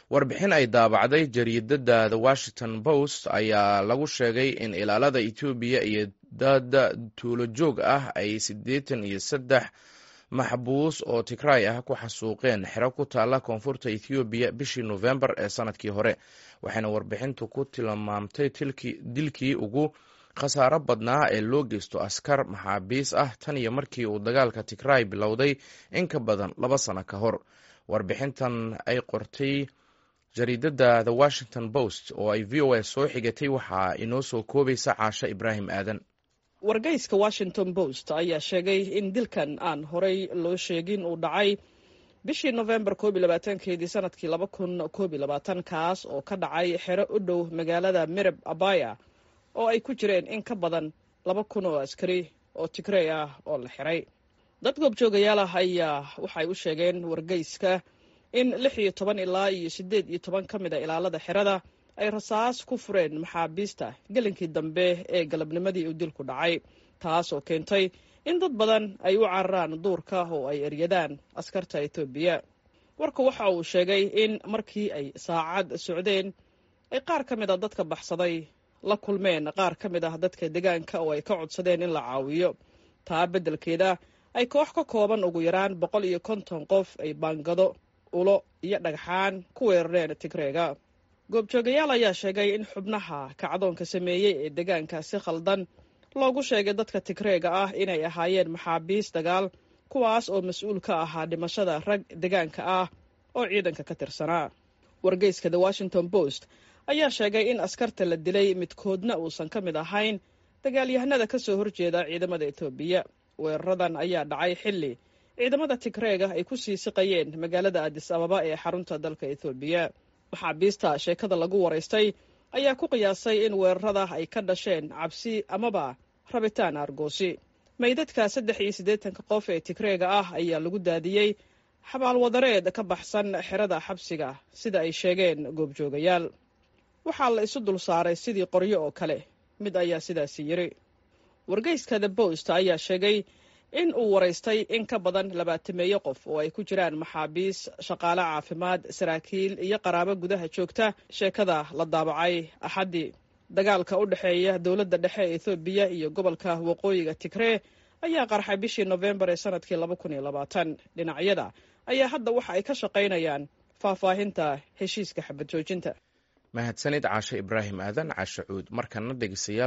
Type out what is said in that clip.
warbixin ay daabacday jariidada the washington post ayaa lagu sheegay in ilaalada etoobiya iyo dad tuulo joog ah ay siddeetan iyo saddex maxbuus oo tigray ah ku xasuuqeen xero ku taalla koonfurta ethoobiya bishii nofembar ee sanadkii hore waxayna warbixintu ku tilmaamtay dilkii ugu khasaaro badnaa ee loo geysto askar maxaabiis ah tan iyo markii uu dagaalka tigray bilowday in ka badan laba sano ka hor warbixintan ay qortay jariidada the washington post oo ay v o a soo xigatay waxaa inoo soo koobaysa caasho ibraahim aadan wargeyska washington post ayaa sheegay in dilkan aan horey loo sheegin uu dhacay bishii nofembar koob iyo labaatankeedii sanadkii laba kun koob iyo labaatan kaas oo ka dhacay xero u dhow magaalada mirab abaya oo ay ku jireen in ka badan laba kun oo askari oo tigrey ah oo la xiray dad goobjoogayaal ah ayaa waxay u sheegeen wargeyska in lix iyo toban ilaa iyo siddeed iyo toban ka mid a ilaalada xerada ay rasaas ku fureen maxaabiista gelinkii dambe ee galabnimadii uu dilku dhacay taas oo keentay in dad badan ay u cararaan duurka oo ay eryadaan askarta etoobiya warku waxa uu sheegay in markii ay saacad socdeen ay qaar ka mid a dadka baxsaday la kulmeen qaar ka mid ah dadka deegaanka oo ay ka codsadeen in la caawiyo taa beddelkeeda ay koox ka kooban ugu yaraan boqol iyo konton qof ay baangado ulo iyo dhagxaan ku weerareen tigreega goobjoogayaal ayaa sheegay in xubnaha kacdoonka sameeyey ee deegaanka si khaldan loogu sheegay dadka tigreega ah inay ahaayeen maxaabiis dagaal kuwaas oo mas-uul ka ahaa dhimashada rag deegaanka ah oo ciidanka ka tirsanaa wargeyska the washington post ayaa sheegay in askarta la dilay midkoodna uusan ka mid ahayn dagaalyahanada ka soo horjeeda ciidamada etoobiya weeraradan ayaa dhacay xilli ciidamada tigreega ay ku sii siqayeen magaalada adis ababa ee xarunta dalka etoobiya maxaabiista sheekada lagu waraystay ayaa ku qiyaasay in weerarada ay ka dhasheen cabsi amaba rabitaan argoosi maydadka saddex iyo siddeetanka qof ee tigreega ah ayaa lagu daadiyey xabaalwadareed ka baxsan xerada xabsiga sida ay sheegeen goobjoogayaal waxaa la isu dul saaray sidii qoryo oo kale mid ayaa sidaasi yiri wargeyska the bost ayaa sheegay in uu waraystay in ka badan labaatameeyo qof oo ay ku jiraan maxaabiis shaqaale caafimaad saraakiil iyo qaraabo gudaha joogta sheekada la daabacay axaddii dagaalka u dhexeeya dowladda dhexe ee ethoobiya iyo gobolka waqooyiga tigree ayaa qarxay bishii nofembar ee sanadkii laba kun iyo labaatan dhinacyada ayaa hadda waxa ay ka shaqaynayaan faahfaahinta heshiiska xabad joojinta mahadsanid caasho ibraahim aadan caasho cuud markana dhegeystayaal